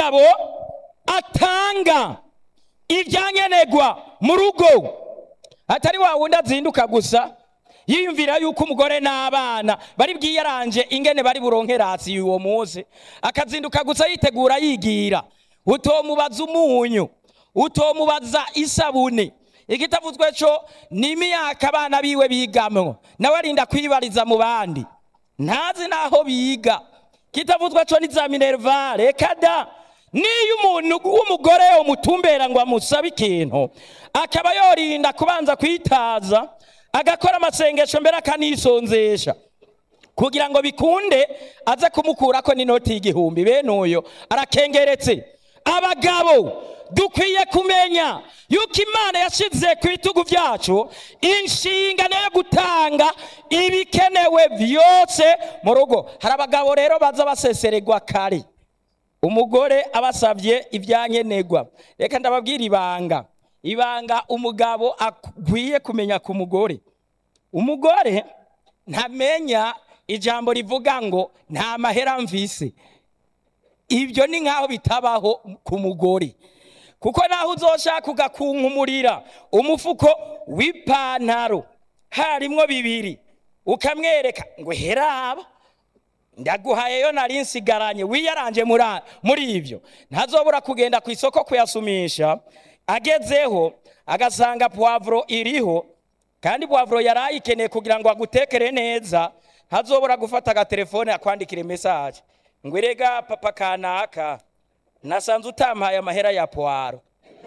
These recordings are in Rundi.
umugabo atanga ibyankenerwa mu rugo atari wa wundi azinduka gusa yiyumvira yuko umugore n'abana bari bwiyaranje ingene bari buronke rasi uwo munsi akazinduka gusa yitegura yigira utomubaza umunyu utomubaza isabune igitavuzwe cyo ni imyaka abana biwe bigamwo nawe arinda kwibariza mu bandi ntazi n'aho biga kitavuzwe cyo ni za minervare reka da niyo umuntu w'umugore umutumbera ngo amusabe ikintu akaba yorinda kubanza kwitaza agakora amasengesho mbere akanisonzesha kugira ngo bikunde aze kumukurako n'inoti y'igihumbi bene uyo arakengeretse abagabo dukwiye kumenya yuko imana yashyize ku bitugu byacu inshingano yo gutanga ibikenewe byose mu rugo hari abagabo rero baza baseseregwa kare umugore abasabye ibyankenerwa reka ndababwira ibanga ibanga umugabo akwiye kumenya ku mugore umugore ntamenya ijambo rivuga ngo nta mahera mvise ibyo ni nk'aho bitabaho ku mugore kuko naho uzoshaka ugakunkumurira umufuko w'ipantaro harimwo bibiri ukamwereka ngo heraba ndaguhayeyo nari nsigaranye wiyaranje muri ibyo ntazobura kugenda ku isoko kuyasumisha agezeho agasanga puwavuro iriho kandi puwavuro yari ayikeneye kugira ngo agutekere neza ntazobura gufata agatelefone akwandikire mesaje ngo erega papa kanaka nasanze utampaye amahera ya puwaro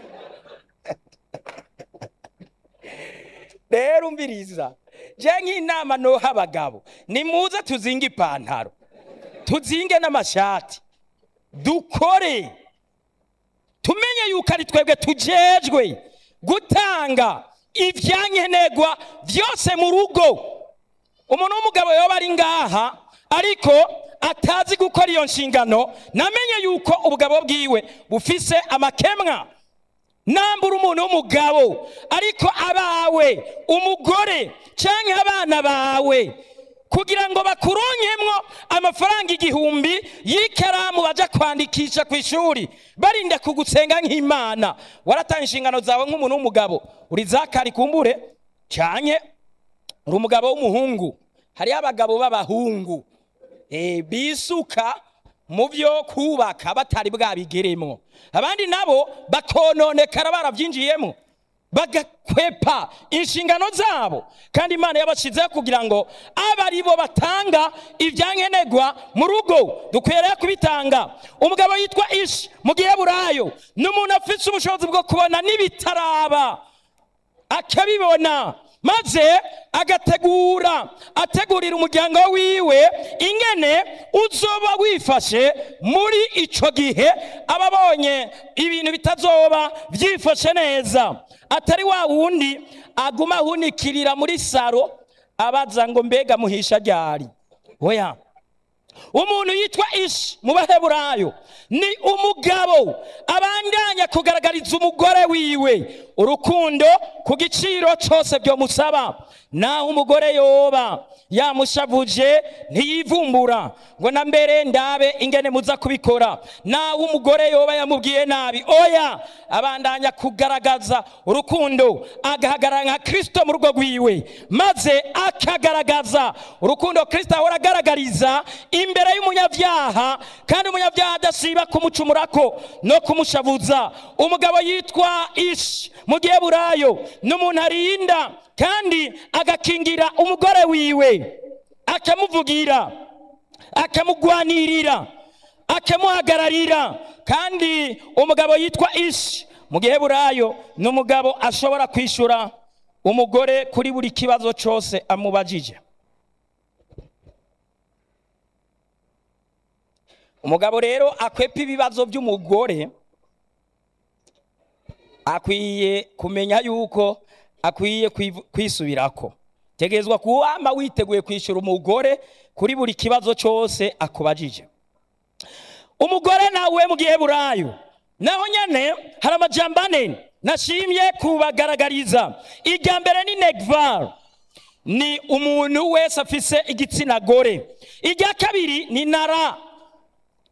rero umviriza je nk'inama noha abagabo nimuze tuzinge ipantaro tuzinge n'amashati dukore tumenye yuko ari twebwe tujejwe gutanga ibyankenerwa byose mu rugo umuntu w'umugabo yoba ari ngaha ariko atazi gukora iyo nshingano namenye yuko ubugabo bwiwe bufise amakemwa nambura umuntu w'umugabo ariko abawe umugore cyangwa abana bawe kugira ngo bakuronkemwo amafaranga igihumbi y'ikaramu bajya kwandikisha ku ishuri barinda kugusenga nk'imana waratanga inshingano zawe nk'umuntu w'umugabo uri zakari kumbure cyane uri umugabo w'umuhungu hariho abagabo b'abahungu bisuka mu byo kubaka batari bwabigeremo abandi nabo bakononekara barabyinjiyemo bagakwepa inshingano zabo kandi imana yabashyizeho kugira ngo abe ari bo batanga ibyankenerwa mu rugo dukwiriye kubitanga umugabo yitwa ishi mu gihe burayo ni umuntu afite ubushobozi bwo kubona n'ibitaraba akabibona maze agategura ategurira umuryango wiwe ingene uzoba wifashe muri icyo gihe aba abonye ibintu bitazoba byifashe neza atari wa wundi aguma ahunikirira muri saro abaza ngo mbega muhisha ryari oya umuntu yitwa ishi mu baheburayo ni umugabo abandanya kugaragariza umugore wiwe urukundo ku giciro cyose byomusaba naho umugore yoba yamushavuje ntiyivumbura ngo na mbere ndabe ingene muza kubikora naho umugore yoba yamubwiye nabi oya abandanya kugaragaza urukundo agahagarara nka kirisito mu rugo rwiwe maze akagaragaza urukundo kirisito ahora agaragariza imbere y'umunyabyaha kandi umunyabyaha adasiba kumucumurako no kumushavuza umugabo yitwa ishi mu gihe burayo ni umuntu arinda kandi agakingira umugore wiwe akamuvugira akamugwanirira akamuhagararira kandi umugabo yitwa ishi mu gihe burayo ni umugabo ashobora kwishyura umugore kuri buri kibazo cyose amubajije umugabo rero akwepa ibibazo by'umugore akwiye kumenya yuko akwiye kwisubirako tegezwa kuwama witeguye kwishyura umugore kuri buri kibazo cyose akubajije umugore nawe mu gihe burayo naho nyine hari amajyamba ane nashimye kubagaragariza irya mbere ni negvar ni umuntu wese afise igitsina gore irya kabiri ni nara